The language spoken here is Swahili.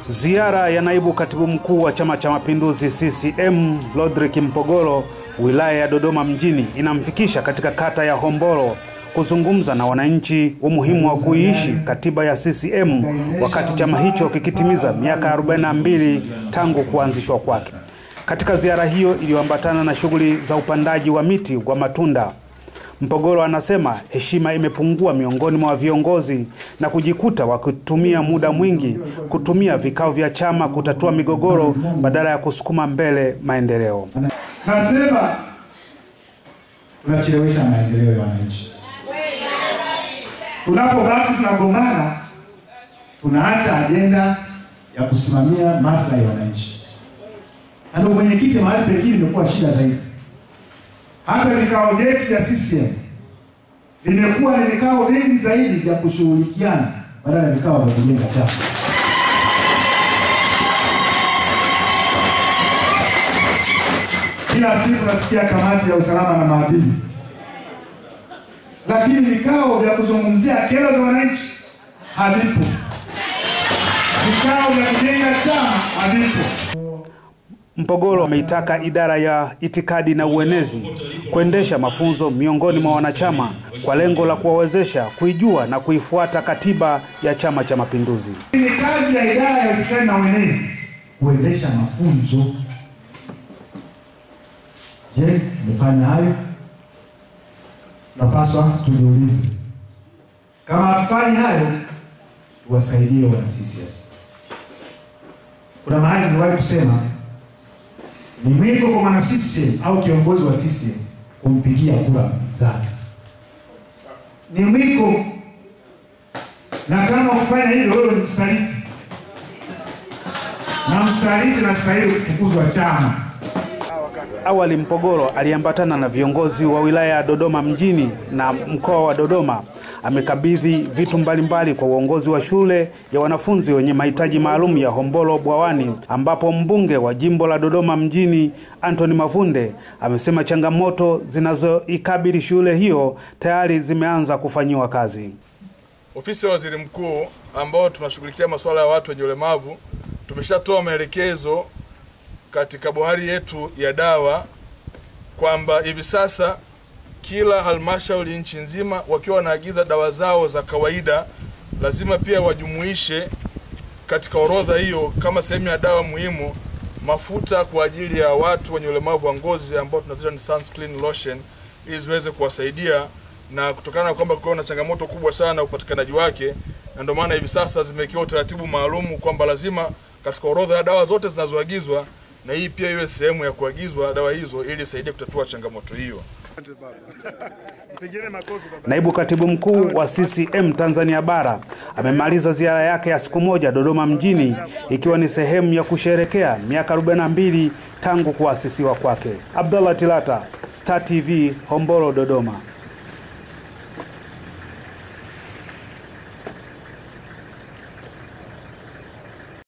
Ziara ya naibu katibu mkuu wa Chama cha Mapinduzi CCM Rodrick Mpogolo wilaya ya Dodoma mjini inamfikisha katika kata ya Hombolo kuzungumza na wananchi umuhimu wa kuiishi katiba ya CCM wakati chama hicho kikitimiza miaka 42 tangu kuanzishwa kwake. Katika ziara hiyo iliyoambatana na shughuli za upandaji wa miti wa matunda, Mpogolo anasema heshima imepungua miongoni mwa viongozi na kujikuta wakitumia muda mwingi kutumia vikao vya chama kutatua migogoro badala ya kusukuma mbele maendeleo. Nasema tunachelewesha maendeleo ya wananchi. Tunapobaki tunagombana, tunaacha ajenda ya kusimamia maslahi ya wananchi, na ndio mwenyekiti, mahali pengine imekuwa shida zaidi. Hata vikao vyetu vya CCM vimekuwa ni vikao vingi zaidi vya kushughulikiana badala ya vikao vya kujenga chama. Kila siku nasikia kamati ya usalama na maadili, lakini vikao vya kuzungumzia kero za wananchi havipo, vikao vya kujenga chama havipo. Mpogolo ameitaka idara ya itikadi na uenezi kuendesha mafunzo miongoni mwa wanachama kwa lengo la kuwawezesha kuijua na kuifuata katiba ya Chama cha Mapinduzi. Ni kazi ya idara ya itikadi na uenezi kuendesha mafunzo. Je, mmefanya hayo? Tunapaswa tujiulize, kama hatufanyi hayo, tuwasaidie wana CCM. Kuna mahali niliwahi kusema ni mwiko kwa mwana CCM au kiongozi wa CCM kumpigia kura mpinzani, ni mwiko, na kama kufanya hivyo, wewe ni msaliti, na msaliti nastahili kufukuzwa chama. Awali Mpogolo aliambatana na viongozi wa wilaya ya Dodoma mjini na mkoa wa Dodoma. Amekabidhi vitu mbalimbali kwa uongozi wa shule ya wanafunzi wenye mahitaji maalum ya Hombolo Bwawani, ambapo mbunge wa jimbo la Dodoma mjini Anthony Mavunde amesema changamoto zinazoikabili shule hiyo tayari zimeanza kufanyiwa kazi. Ofisi ya Waziri Mkuu ambao tunashughulikia masuala ya watu wenye ulemavu tumeshatoa maelekezo katika bohari yetu ya dawa kwamba hivi sasa kila halmashauri nchi nzima wakiwa wanaagiza dawa zao za kawaida lazima pia wajumuishe katika orodha hiyo kama sehemu ya dawa muhimu mafuta kwa ajili ya watu wenye ulemavu wa ngozi ambao tunaziita ni sunscreen lotion ili ziweze kuwasaidia na kutokana na kwamba kulikuwa na changamoto kubwa sana upatikanaji wake, na ndio maana hivi sasa zimewekewa utaratibu maalum kwamba lazima katika orodha ya dawa zote zinazoagizwa na hii pia iwe sehemu ya kuagizwa dawa hizo ili isaidie kutatua changamoto hiyo. Naibu katibu mkuu wa CCM Tanzania Bara amemaliza ziara yake ya siku moja Dodoma mjini ikiwa ni sehemu ya kusherekea miaka 42 tangu kuasisiwa kwake. Abdallah Tilata, Star TV, Hombolo, Dodoma.